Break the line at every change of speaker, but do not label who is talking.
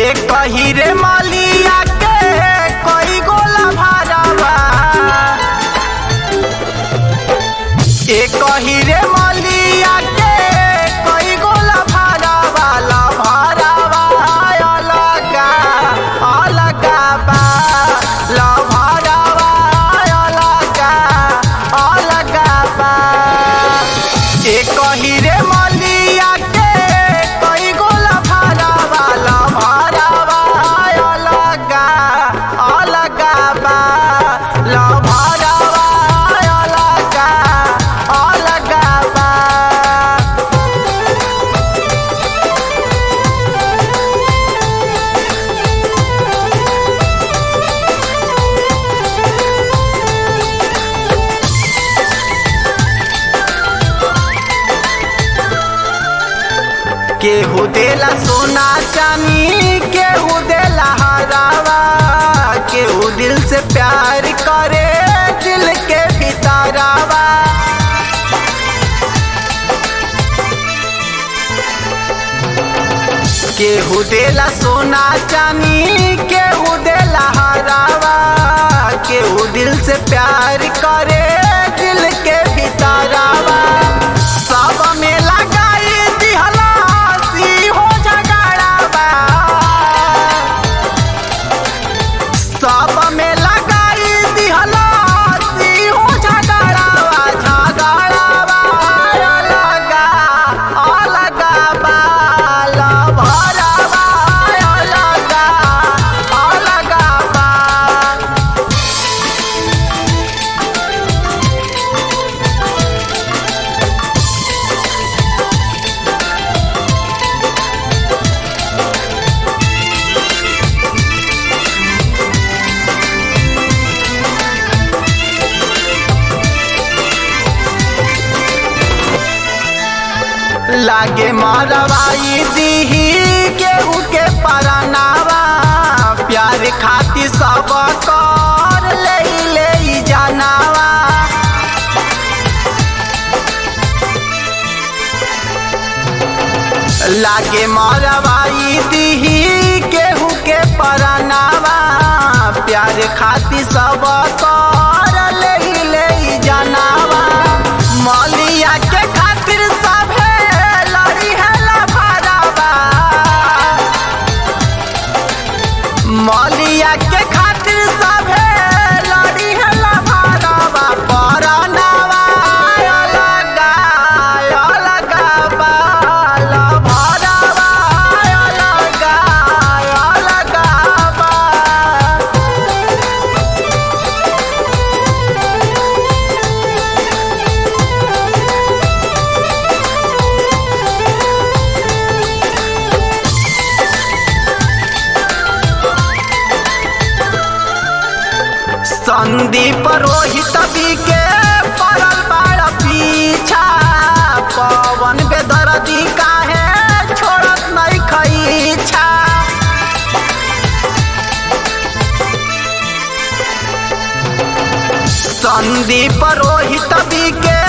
एक हीरे मालिया के कई गोला भारवा एक हीरे मालिया के कई गोला भारवा ला भारवा अलगा अलगा बा ला भारवा अलगा अलगा बा एक हीरे मालिया के कई गोला भारवा ला भारवा अलगा अलगा बा ला भारवा अलगा अलगा बा केहू देला सोना चानी केहू देला हरावा केहू दिल से प्यार करे दिल के भीतरावा केहू देला सोना चानी केहू देला हरावा केहू दिल से प्यार करे दिल के भीतरावा सब में लगाई दिहला सी हो झगड़ावा सब में लगाई दिहला सी हो झगड़ावा झगड़ावा अलगा अलगा बाला भरावा अलगा अलगा बा लागे मारवाई दीही केहू के परनावा प्यार खातिर सब कर ले ले जानावा लागे मारवाई दीही केहू के परनावा प्यार खातिर सब कर ले ले जानावा मलिया के खातिर सभे लड़ी है लफड़ावा मलिया के खातिर सभे लड़ी है लफड़ावा परनावा अलगा अलगा बा लफड़ावा अलगा अलगा बा संदीप रोहित भी के पड़ल बाड़ पीछा पवन बेदर्दी काहे छोड़त नहीं खईछा संदीप रोहित भी के